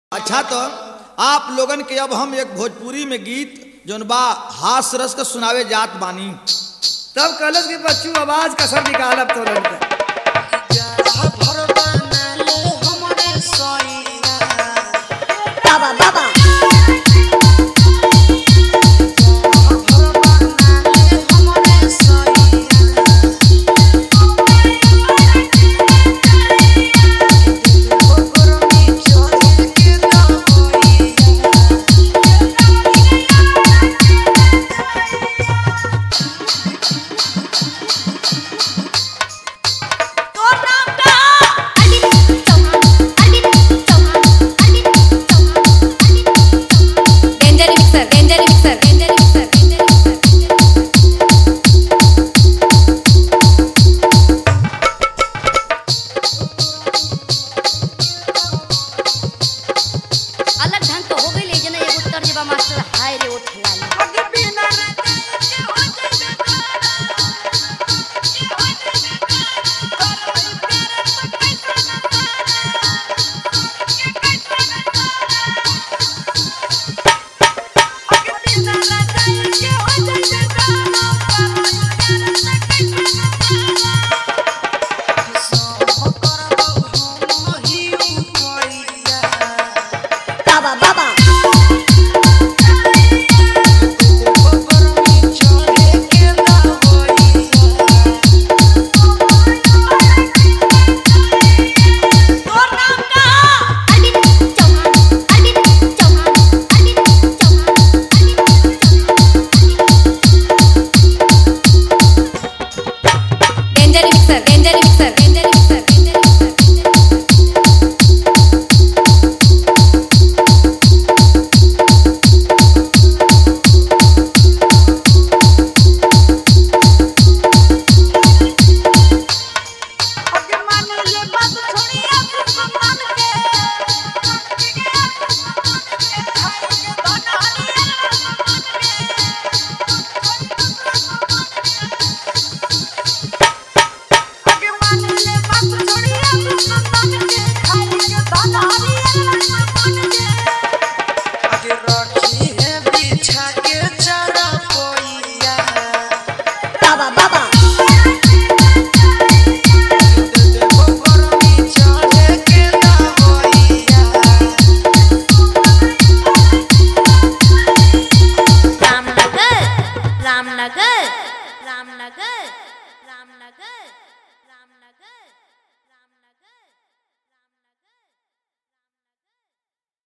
अच्छा तो आप लोगन के अब हम एक भोजपुरी में गीत जौन बा हास रस का सुनावे जात बानी तब कलश के बच्चू आवाज का सब निकाल अब तो लड़का बाबा बाबा तोर नाम का Arvind Chauhan Arvind Chauhan Arvind Chauhan Arvind Chauhan danger mixer danger mixer danger mixer danger अलग ढंग तो हो गई ले जना एगो तर्ज बा मास्टर